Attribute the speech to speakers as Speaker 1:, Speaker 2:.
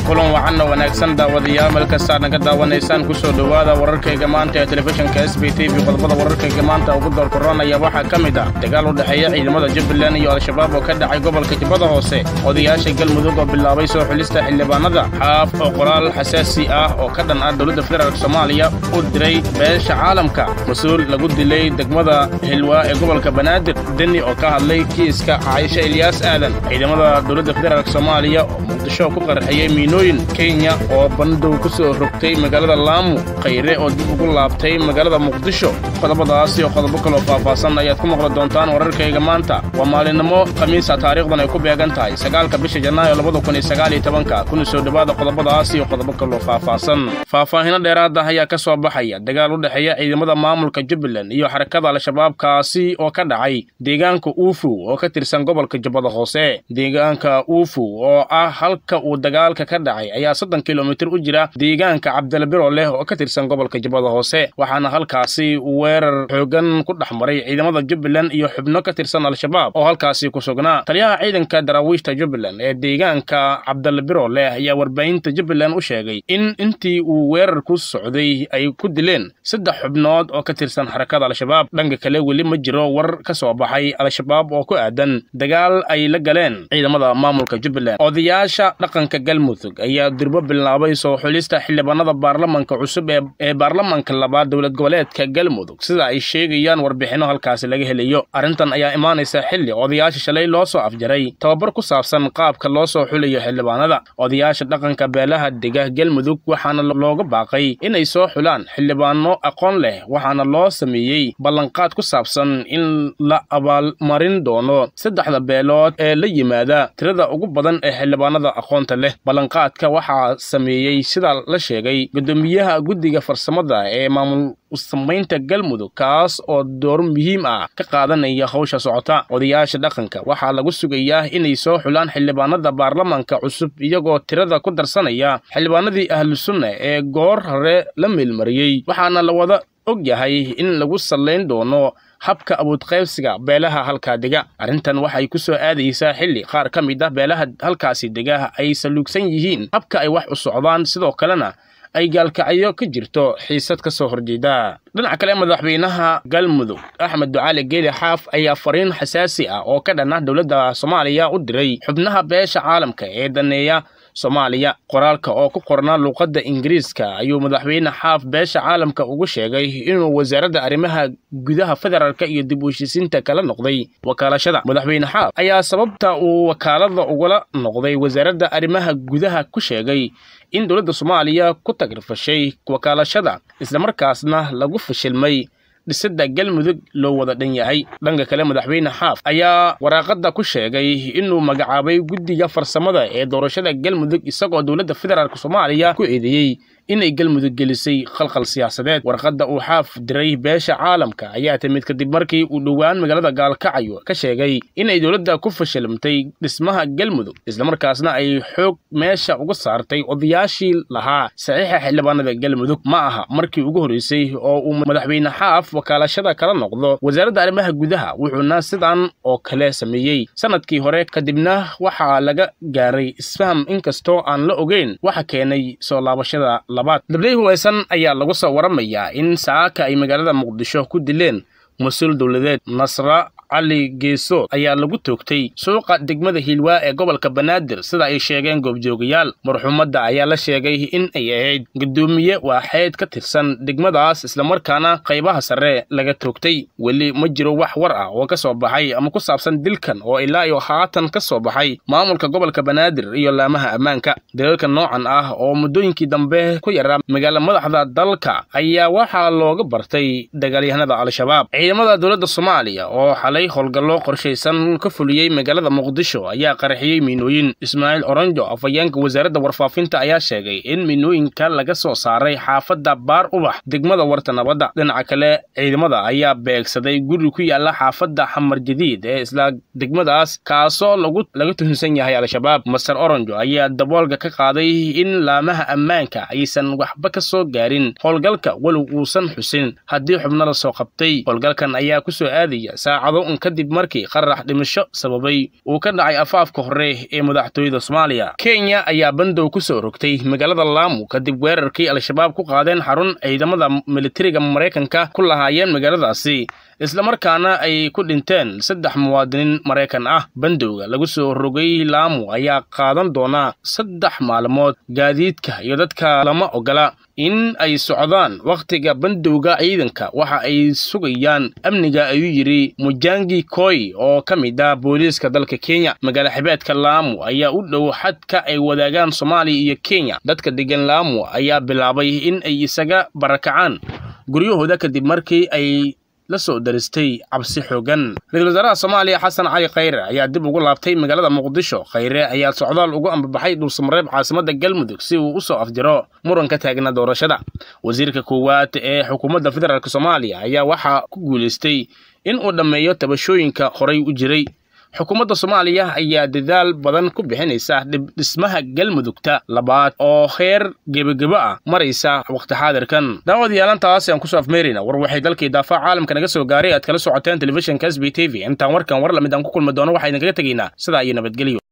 Speaker 1: kulan wacanna wanaagsan daawadayaal meel kastaa naga daawanaysaan ku soo dhowaada wararkayga maanta ee telefishinka s b t v qodobada wararkayga maanta ugu doorkoranaya waxaa ka mid ah dagaal u dhexeeya ciidamada jubbaland iyo al-shabaab oo ka dhacay gobolka jubbada hoose odayaasha galmudug oo bilaabay soo xulista xildhibaanada xaaf oo qoraal xasaasi ah oo ka dhan ah dowladda federaalk soomaaliya u diray beesha caalamka mas-uul lagu dilay degmada hilwaa ee gobolka banaadir deni oo ka hadlay kiiska caaisha ilyaas aadan ciidamada dowladda federaalk soomaaliya oo muqdisho ku qarxiyey miinooyin kenya oo bandow ku soo rogtay magaalada laamu khayre oo dib ugu laabtay magaalada muqdisho qodobadaas iyo qodobo kaloo faahfaahsan ayaad ku maqli doontaan wararkayga maanta waa maalinimo khamiisa taariikhdan ay ku beegan tahay sagaalka bisha janaayo labada kun iyo sagaal iyo tobanka kuna soo dhowaada qodobadaas iyo qodobo kaloo faahfaahsan faahfaahino dheeraada ayaa ka soo baxaya dagaal u dhexeeya ciidamada maamulka jubbaland iyo xarakada al-shabaab kaasi oo ka dhacay deegaanka uufu oo ka tirsan gobolka jubbada hoose deegaanka uufu oo ah halka uu dagaalka ka dhacay ayaa soddon kilomitir u jira deegaanka cabdilbiro leh oo ka tirsan gobolka jubbada hoose waxaana halkaasi weerar xoogan ku dhex maray ciidamada jubbaland iyo xubno ka tirsan al-shabaab oo halkaasi ku sugnaa taliyaha ciidanka daraawiishta jubbaland ee deegaanka cabdilbiro leh ayaa warbaahinta jubbaland u sheegay in intii uu weerar ku socday ay ku dileen saddex xubnood oo ka tirsan xarakada al-shabaab dhanka kale weli ma jiro war ka soo baxay al-shabaab oo ku aadan dagaal ay la galeen ciidamada maamulka jubbaland odayaasha dhaqanka galmudug ayaa durbo bilaabay soo xulista xildhibaanada baarlamanka cusub ee baarlamanka labaad dowlad goboleedka galmudug sida ay sheegayaan warbixinno halkaasi laga helayo arrintan ayaa imaanaysa xilli odayaasha shalay loo soo afjaray tababar ku saabsan qaabka loo soo xulayo xildhibaanada odayaasha dhaqanka beelaha dega galmudug waxaana looga baaqay inay soo xulaan xildhibaano aqoon leh waxaana loo sameeyey ballanqaad ku saabsan in la abaalmarin doono saddexda beelood ee la yimaada tirada ugu badan ee xildhibaanada aqoonta leh ballanqaadka waxaa sameeyey sida la sheegay guddoomiyaha guddiga farsamada ee maamul samaynta galmudug kaas oo door muhiim ah ka qaadanaya hawsha socota odayaasha dhaqanka waxaa lagu sugayaa inay soo xulaan xildhibaanada baarlamanka cusub iyagoo tirada ku darsanaya xildhibaanadii ahlu sunna ee goor hore la meelmariyey waxaana la wada og yahay in lagu sallayn doono habka abuudqaybsiga beelaha halkaa dega arrintan waxay ku soo aadaysaa xilli qaar ka mid ah beelaha halkaasi dega ay saluugsan yihiin habka ay wax u socdaan sidoo kalena ay gaalkacyo ka jirto xiisad ka soo horjeeda dhinaca kale madaxweynaha galmudug axmed ducaali geeli xaaf ayaa fariin xasaasi ah oo ka dhan ah dowladda soomaaliya u diray xubnaha beesha caalamka ee daneeya soomaaliya qoraalka oo ku qornaa luuqadda ingiriiska ayuu madaxweyne xaaf beesha caalamka ugu sheegay inuu wasaaradda arrimaha gudaha federaalka iyo dib u heshiisiinta kala noqday wakaalashada madaxweyne xaaf ayaa sababta uu wakaalada ugala noqday wasaaradda arrimaha gudaha ku sheegay in dowladda soomaaliya ku tagrifashay wakaalashada islamarkaasna lagu fashilmay dhisidda galmudug loo wada dhan yahay dhanka kale madaxweyne xaaf ayaa waraaqadda ku sheegay inuu magacaabay guddiga farsamada ee doorashada galmudug isagoo dowladda federaalk soomaaliya ku eedeeyey inay galmudug gelisay khalkhal siyaasadeed warqadda uu xaaf diray beesha caalamka ayaa timid kadib markii uu dhowaan magaalada gaalkacyo ka sheegay inay dowladda ku fashilmtay dhismaha galmudug islamarkaasna ay xoog meesha uga saartay odayaashii lahaa saxiixa xildhibaanada galmudug ma aha markii ugu horreysay oo uu madaxweyne xaaf wakaalashada kala noqdo wasaaradda arrimaha gudaha wuxuuna sidan oo kale sameeyey sanadkii hore kadibna waxaa laga gaaray isfaham inkastoo aan la ogeyn waxa keenay soo laabashada dabley hubaysan ayaa lagu soo waramayaa in saaka ay magaalada muqdisho ku dileen mas-uul dowladeed nasra cali geesood ayaa lagu toogtay suuqa degmada hiilwaa ee gobolka banaadir sida ay sheegeen goobjoogayaal marxuumadda ayaa la sheegay in ay ahayd guddoomiye waaxeed ka tirsan degmadaas islamarkaana qaybaha sare laga toogtay weli ma jiro wax war ah oo ka soo baxay ama ku saabsan dilkan oo ilaa iyo haatan ka soo baxay maamulka gobolka banaadir iyo laamaha ammaanka dalalka noocan ah oo muddooyinkii dambe ku yaraa magaala madaxda dalka ayaa waxaa looga bartay dagaalyahanada al-shabaab ciidamada dowladda soomaaliya oo xalay howlgallo qorshaysan ka fuliyey magaalada muqdisho ayaa qarxiyey miinooyin ismaaciil oronjo afhayeenka wasaaradda warfaafinta ayaa sheegay in miinooyinka laga soo saaray xaafadda baar ubax degmada warta nabadda dhinaca kale ciidamada ayaa beegsaday guri ku yaala xaafadda xamar jadiid ee isla degmadaas kaasoo laga tuhunsan yahay al-shabaab master oronjo ayaa daboolka ka qaaday in laamaha ammaanka aysan waxba ka soo gaarin howlgalka walow uusan xusin haddii xubno la soo qabtay howlgalkan ayaa ku soo aadaya saacado un kadib markii qarax dhimasho sababay uu ka dhacay afaafka hore ee madaxtooyada soomaaliya kenya ayaa bandow ku soo rogtay magaalada laamu kadib weerarkii al-shabaab ku qaadeen xarun ciidamada militariga maraykanka ku lahaayeen magaaladaasi islamarkaana ay ku dhinteen saddex muwaadiniin maraykan ah bandowga lagu soo rogay laamu ayaa qaadan doonaa saddex maalmood gaadiidka iyo dadka lama ogola in ay socdaan wakhtiga bandowga ciidanka waxa ay sugayaan amniga ayuu yidhi mujangi koy oo ka mid ah booliiska dalka kenya magaala xibeedka laamu ayaa u dhow xadka ay wadaagaan soomaaliya iyo kenya dadka degan laamu ayaa bilaabay in ay isaga barakacaan guryahooda kadib markii ay la soo daristay cabsi xoogan ra-iisul wasaaraha soomaaliya xasan cali khayre ayaa dib ugu laabtay magaalada muqdisho khayre ayaa socdaal ugu ambabaxay dhulsamareeb caasimadda galmudug si uu u soo afjaro muranka taagna doorashada wasiirka koowaad ee xukuumadda federaalk soomaaliya ayaa waxaa ku guulaystay in uu dhammeeyo tabashooyinka horay u jiray xukuumadda soomaaliya ayaa dadaal badan ku bixinaysa dhismaha galmudugta labaad oo heer gebagebo ah maraysa waqti xaadirkan daawadayaalaantaas aan kusoo afmeerayna war waxay dalkii daafac caalamka naga soo gaaray aad kala socoteen telefishinka s b t v intaan warkan war lamid aan ku kulmi doono waxaa idinkaga tegaynaa sidaa iyo nabadgelyo